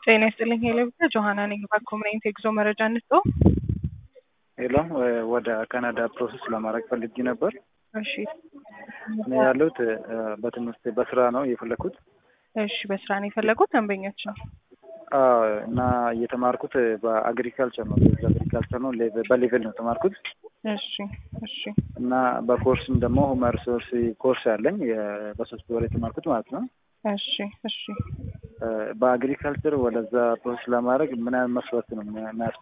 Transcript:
ጤና ይስጥልኝ ሄሎ ብቻ ጆሀና ነኝ በኮምሬንት የጉዞ መረጃ እንስጦ ሄሎ ወደ ካናዳ ፕሮሰስ ለማድረግ ፈልጌ ነበር። እሺ እኔ ያለሁት በትምህርት በስራ ነው የፈለግኩት እሺ በስራ ነው የፈለጉት ደንበኞች ነው አዎ፣ እና እየተማርኩት በአግሪካልቸር ነው አግሪካልቸር ነው ሌቭ- በሌቭል ነው የተማርኩት እሺ እሺ እና በኮርስም ደግሞ ሁመን ሪሶርስ ኮርስ ያለኝ የ- በሶስት ወር የተማርኩት ማለት ነው። እሺ እሺ በአግሪካልቸር ወደዛ ፕሮሰስ ለማድረግ ምን ያህል መስፈርት ነው የሚያስ